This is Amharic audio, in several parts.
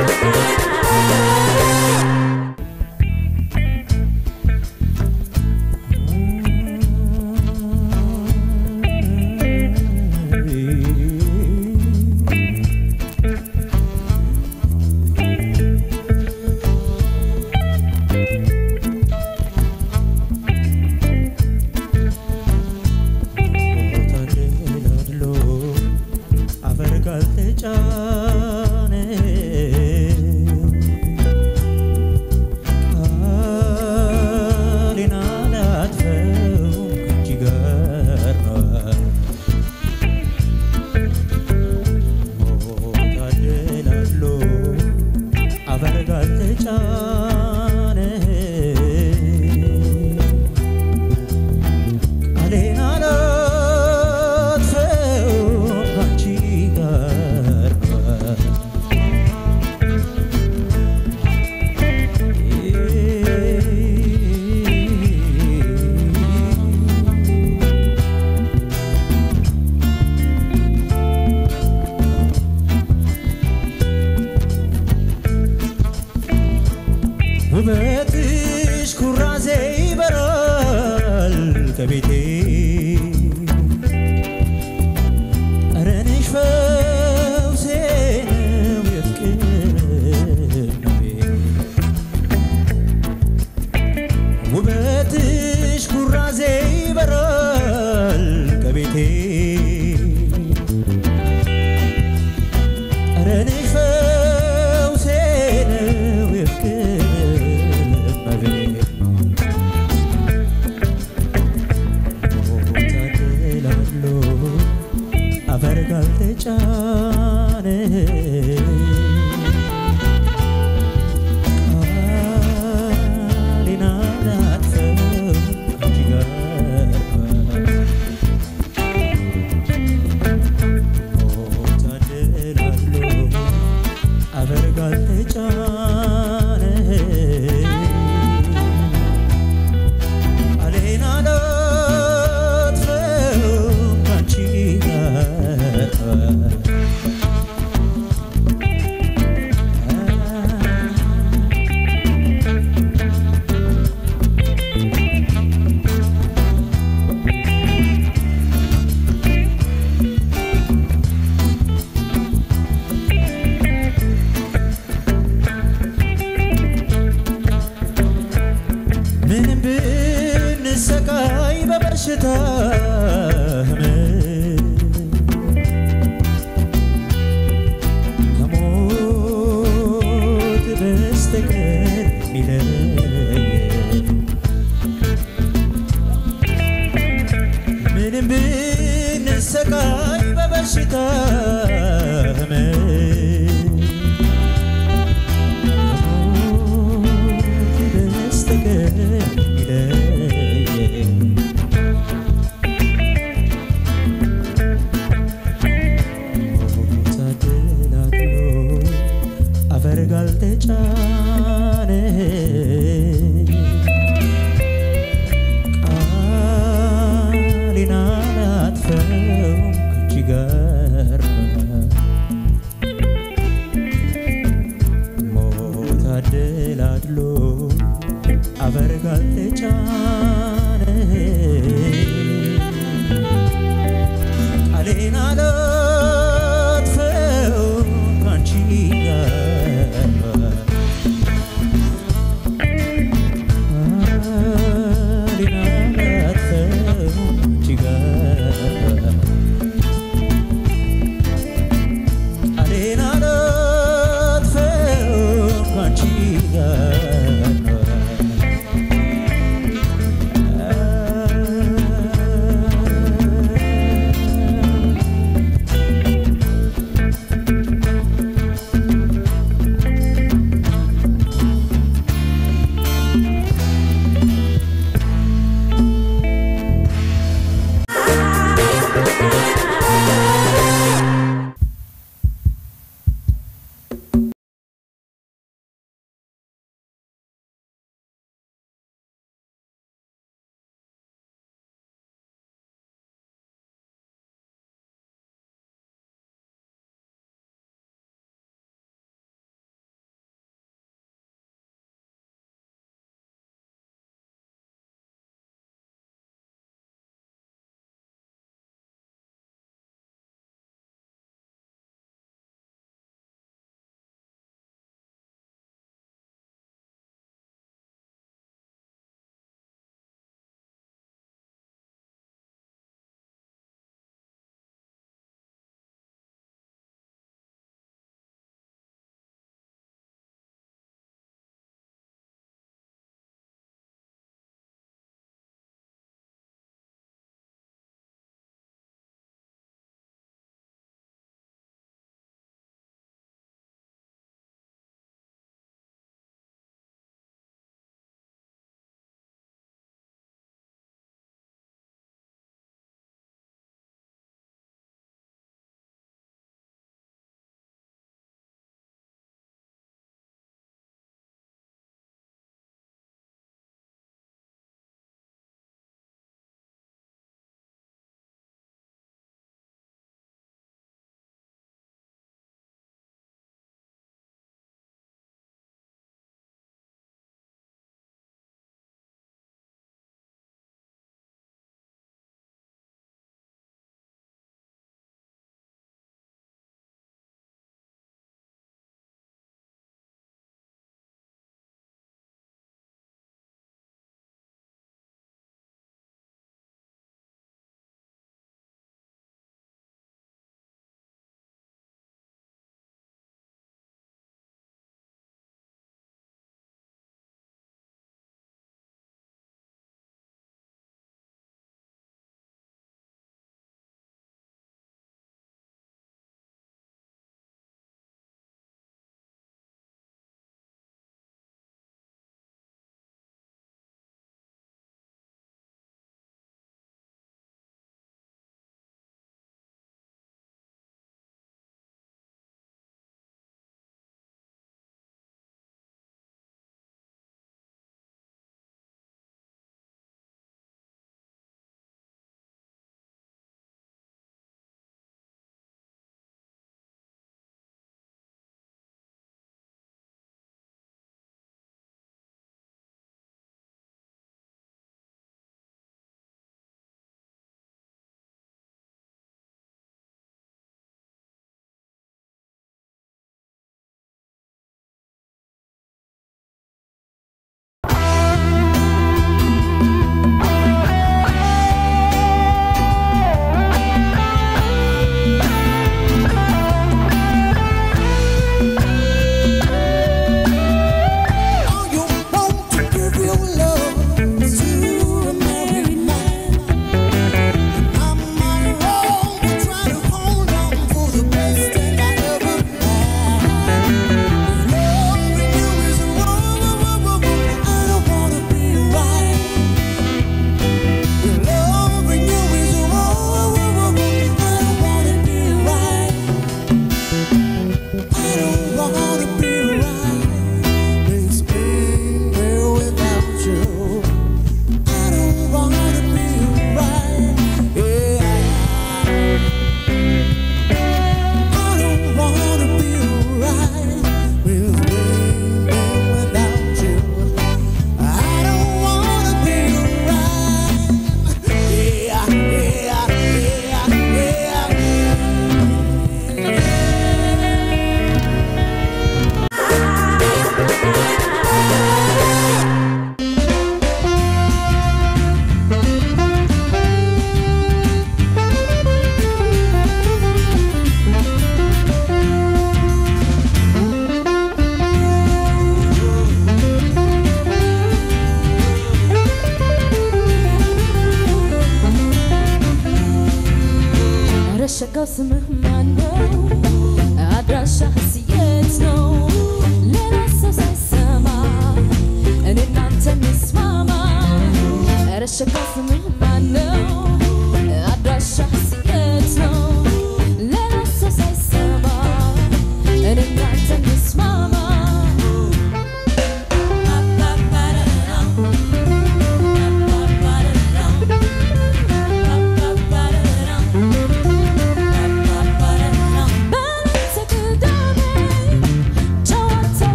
ተደላድሎ አፈር ካልተጫነ ቃሌን አላጥፈውም ከአንቺ ጋር ነው ታደላድሎ አፈር ካልተጫነ ቃሌን አላጥፈውም ከአንቺ ጋር ነው ውበትሽ ኩራዜ ይበራል ከቤቴ ጠረንሽ ፈውሴ ነው የፍቅር እመቤት ውበትሽ ኩራዜ ይበራል ከቤቴ ጠረንሽ ፈውሴ ነው የፍቅር እመቤት ታደላድሎ አፈር ካልተጫነ ቃሌን አላጥፈውም ከአንቺ ጋር ታደላድሎ አፈር ካልተጫነ ቃሌን አላጥፈውም ከአንቺ ጋር ምንም ብንሰቃይ በበሽታ ህመም ከሞት በስተቀር ሚለየን ምንም ብንሰቃይ በበሽታ ህመም ከሞት በስተቀር ሚለየን ታደላድሎ አፈር ካልተጫነ ቃሌን አላጥፈውም ከአንቺ ጋር ሞት አደላድሎ አፈር ካልተጫነ ቃሌን አላጥፈውም ከአንቺ ጋር ቃሌን አላጥፈውም ከአንቺ ጋር ቃሌን አላጥፈውም ከአንቺ ጋር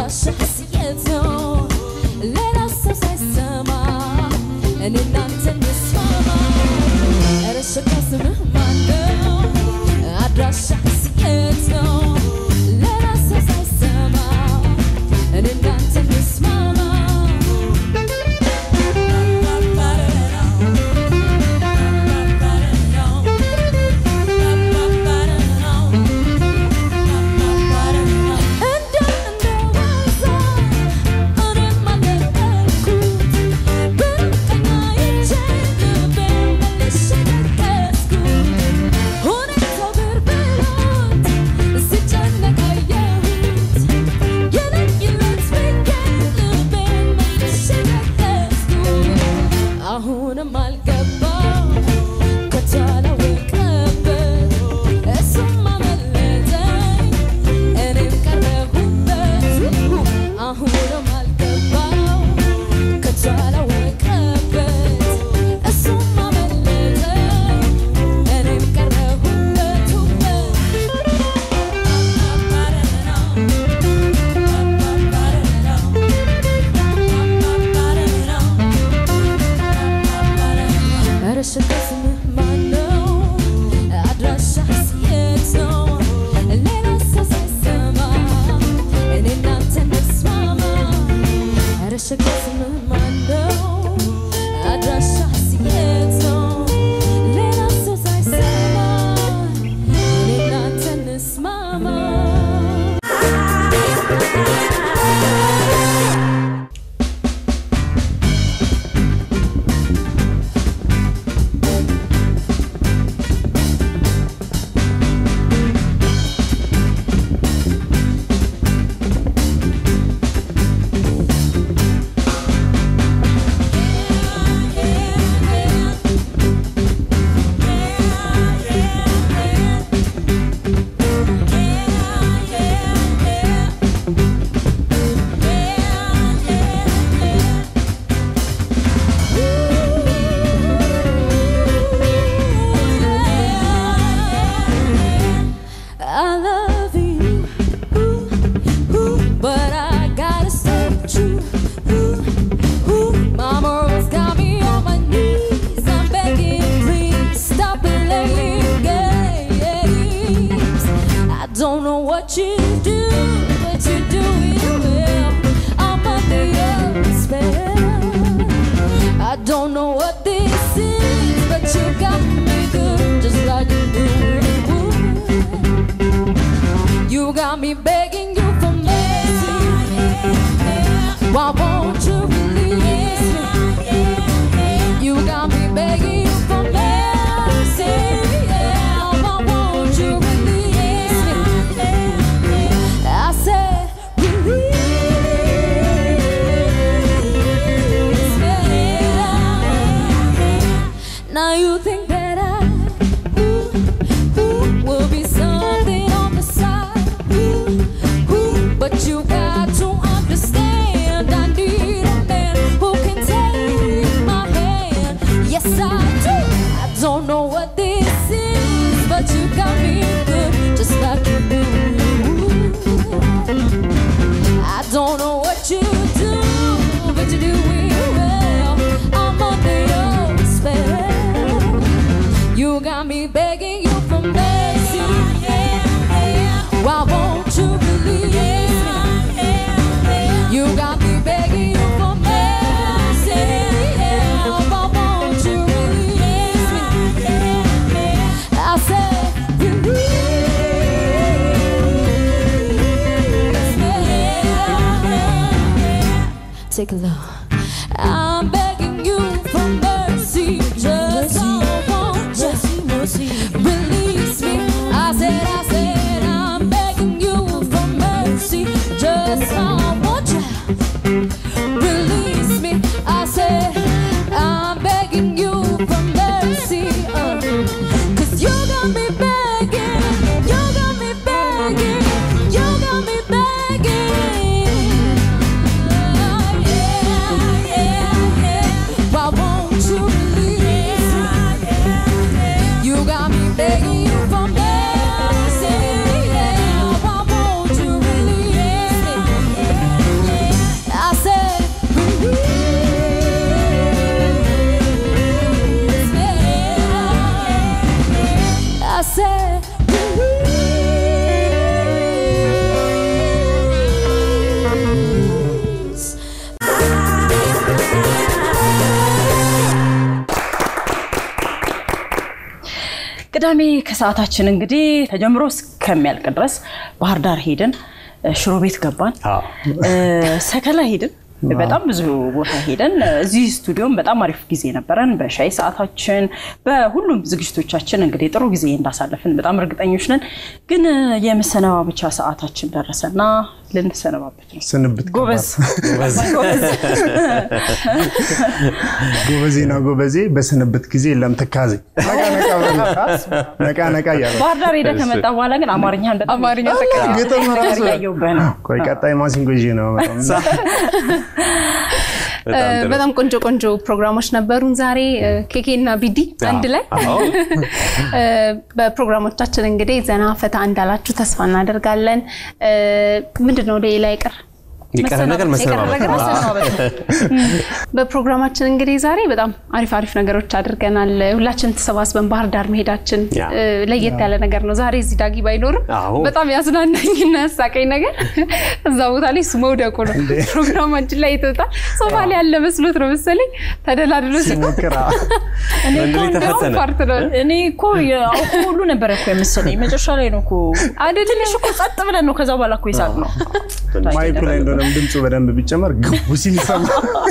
አድራሻህስ የት ነው? ሌላ ሰው ሳይሰማ እኔ እናንተ እንስማማ። ኧረ ሸጋ ስምህ ማነው? አድራሻህስ የት ነው? ሌላ ሰው ሳይሰማ እኔ እናንተ እንስማማ። እንደ እንደዋዛ እኔም አለቀኩት በቀና ይቼ ልቤን መልሼ ቀስኩት ሁኔታው ግር ብሎት ሲጨነቅ አየሁት የለየለት ብዬ ልቤን መልሼ ቀስኩት አሁንም አልገባው ከቶ አላወቀበት እሱም አመለጠኝ እኔም ቀረሁበት አሁንም አልገባው ከቶ አላወቀበት እሱም አመለጠኝ እኔም ቀረሁበት ኧረ ሸጋ ስምህ ማነው? አድራሻህስ የት ነው? ሌላ ሰው ሳይሰማ እኔ እናንተ እንስማማ። ኧረ ሸጋ ስምህ ማነው? አድራሻህስ የት ነው? ሌላ ሰው ሳይሰማ እኔ እናንተ እንስማማ። I love you, ooh, ooh, but I gotta stay true. Ooh, ooh, Mama's got me on my knees. I'm begging, please stop playing games. I don't know what you do, but you do it well. I'm under your spell. I don't know what this is, but you got me good, just like you do. You got me begging you for mercy. Why won't you release me? You got me begging you for mercy. Yeah, why won't you release me? I said, release me. Now you think that I ooh, ooh, will be something on the side. Ooh, ooh, but you got to understand I need a man who can take my hand. Yes, I do. I don't know what this is, but you got me good, just like you do. I don't know what you do, but you do it well. I'm under your spell. You got me begging you for mercy. Why won't you release me? You got me begging you for mercy. Why won't you release me? I said, release me. Take a look. I'm begging you for mercy. Just I want you. Release me. I said, I said, I'm begging you for mercy. Just I want you. Release me. I said, I'm begging you for mercy. Uh, Cause you got me begging. You got me begging. You got me begging. Uh, yeah, yeah, yeah. Why won't you release me? You got me begging you for mercy. Yeah, why won't you release me? ቅዳሜ ከሰዓታችን እንግዲህ ተጀምሮ እስከሚያልቅ ድረስ ባህር ዳር ሄድን፣ እ፣ ሽሮ ቤት ገባን፣ አዎ። እ፣ ሰከላ ሄድን። በጣም ብዙ ቦታ ሄደን እዚህ ስቱዲዮም በጣም አሪፍ ጊዜ ነበረን። በሻይ ሰዓታችን፣ በሁሉም ዝግጅቶቻችን እንግዲህ ጥሩ ጊዜ እንዳሳለፍን በጣም እርግጠኞች ነን። ግን እ፣ የመሰነባበቻ ሰዓታችን ደረሰና ልንሰነባበት ነው። ስንብት ጎበዝ ጎበዝ ጎበዜ ነው ጎበዜ። በስንብት ጊዜ የለም ትካዜ። ነቃ ነቃ በሉ። ነቃ ነቃ እያሉ ባህር ዳር ሄደህ ከመጣ በኋላ ግን አማርኛን በጣም አማርኛ አላ፣ ተቀይሯል። ግጥም ራሱ እያየሁብህ ነው። ቆይ ቀጣይ ማሲንጎ ይዤ ነው በጣም በጣም ጥሩ። በጣም ቆንጆ ቆንጆ ፕሮግራሞች ነበሩን ዛሬ እ፣ ኬኬ እና ቢዲ አንድ ላይ አዎ። እ፣ በፕሮግራሞቻችን እንግዲህ ዘና ፈታ እንዳላችሁ ተስፋ እናደርጋለን። እ፣ ምንድን ነው ሌላ ይቅር የቀረ ነገር መሰነባበት የቀረ ነገር ነው። መሰነባበት ነው። በፕሮግራማችን እንግዲህ ዛሬ በጣም አሪፍ አሪፍ ነገሮች አድርገናል። ሁላችን ተሰባስበን ባህር ዳር መሄዳችን ያ። እ፣ ለየት ያለ ነገር ነው። ዛሬ እዚህ ዳጊ ባይኖርም አዎ። በጣም ያዝናናኝና ያሳቀኝ ነገር እዛ ቦታ ላይ እሱ መውደቁ ነው። ፕሮግራማችን ላይ የተወጣ ሶፋ ላይ ያለ መስሎት ነው መሰለኝ ተደላድሎ ሲቆም ሲሞክር አዎ። እኔ ወንድ እኮ ልጅ እንደውም ተፈተነ። ፓርት ነው እኔ እኮ የአውቆ ሁሉ ነበረ እኮ የመሰለኝ መጨረሻ ላይ ነው እኮ አይደል? ትንሽ እኮ ጸጥ ብለን ነው ከዛ በኋላ እኮ ይሳቅ ነው ማይኩ ላይ እንደሆነም ድምፁ በደንብ ቢጨመር ግቡ ሲል ይሰማ።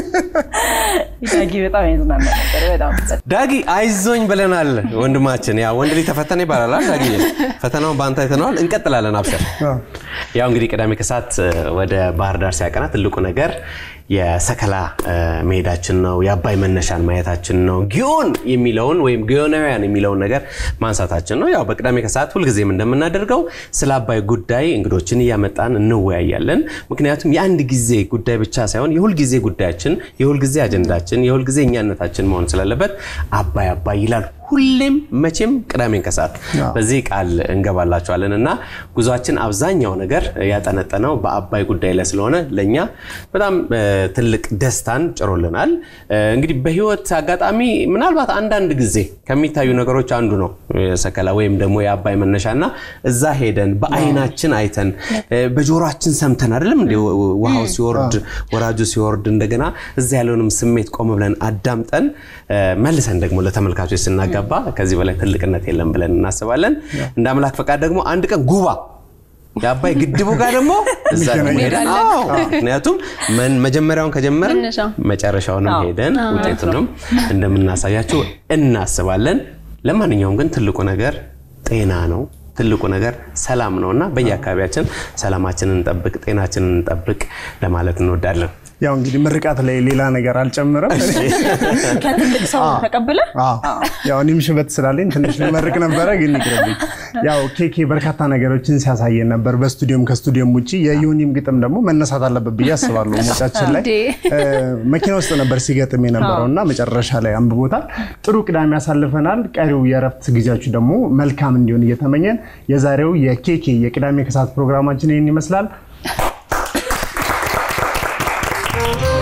ዳጊ በጣም ያዝናና ነበር በጣም ዳጊ አይዞኝ ብለናል ወንድማችን። ያ ወንድ ልጅ ተፈተነ ይባላል አይደል? ዳጊ ፈተናውን በአንተ አይተነዋል። እንቀጥላለን። አብሰር አዎ። ያው እንግዲህ ቅዳሜ ከሰዓት እ፣ ወደ ባህር ዳር ሲያቀና ትልቁ ነገር የሰከላ እ፣ መሄዳችን ነው። የአባይ መነሻን ማየታችን ነው። ጊዮን የሚለውን ወይም ጊዮናውያን የሚለውን ነገር ማንሳታችን ነው። ያው በቅዳሜ ከሰዓት ሁልጊዜም እንደምናደርገው ስለ አባይ ጉዳይ እንግዶችን እያመጣን እንወያያለን። ምክንያቱም የአንድ ጊዜ ጉዳይ ብቻ ሳይሆን የሁልጊዜ ጉዳያችን፣ የሁልጊዜ አጀንዳችን፣ የሁልጊዜ እኛነታችን መሆን ስላለበት አባይ አባይ ይላል ሁሌም መቼም ቅዳሜን ከሰዓት በዚህ ቃል እንገባላቸዋለን እና ጉዟችን አብዛኛው ነገር ያጠነጠነው በአባይ ጉዳይ ላይ ስለሆነ ለእኛ በጣም እ፣ ትልቅ ደስታን ጭሮልናል። እ፣ እንግዲህ በህይወት አጋጣሚ ምናልባት አንዳንድ ጊዜ ከሚታዩ ነገሮች አንዱ ነው የሰከላ ወይም ደግሞ የአባይ መነሻ እና እዛ ሄደን በአይናችን አይተን እ፣ በጆሮአችን ሰምተን አይደለም እንደ ውሃው ሲወርድ ወራጁ ሲወርድ እንደገና እዛ ያለውንም ስሜት ቆም ብለን አዳምጠን እ፣ መልሰን ደግሞ ለተመልካቾች ስናጋባ ከዚህ በላይ ትልቅነት የለም ብለን እናስባለን። እንደ አምላክ ፈቃድ ደግሞ አንድ ቀን ጉባ የአባይ ግድቡ ጋር ደግሞ እዛ ደግሞ ሄደን አዎ፣ ምክንያቱም መን- መጀመሪያውን ከጀመርን መነሻው። መጨረሻውንም ሄደን ውጤቱንም እንደምናሳያችሁ እናስባለን። ለማንኛውም ግን ትልቁ ነገር ጤና ነው። ትልቁ ነገር ሰላም ነው እና በየአካባቢያችን ሰላማችንን እንጠብቅ፣ ጤናችንን እንጠብቅ ለማለት እንወዳለን። ያው እንግዲህ ምርቃት ላይ ሌላ ነገር አልጨምርም። ከትልቅ ሰው ተቀብለ አዎ። ያው እኔም ሽበት ስላለኝ ትንሽ ልመርቅ ነበረ፣ ግን ይቅርብኝ። ያው ኬኬ በርካታ ነገሮችን ሲያሳየን ነበር፣ በስቱዲዮም ከስቱዲዮም ውጭ። የዮኒም ግጥም ደግሞ መነሳት አለበት ብዬ አስባለሁ። ሞጫችን ላይ እንዴ! እ፣ መኪና ውስጥ ነበር ሲገጥም የነበረው እና መጨረሻ ላይ አንብቦታል። ጥሩ ቅዳሜ ያሳልፈናል። ቀሪው የእረፍት ጊዜያችሁ ደግሞ መልካም እንዲሆን እየተመኘን የዛሬው የኬኬ የቅዳሜ ከሰዓት ፕሮግራማችን ይህን ይመስላል።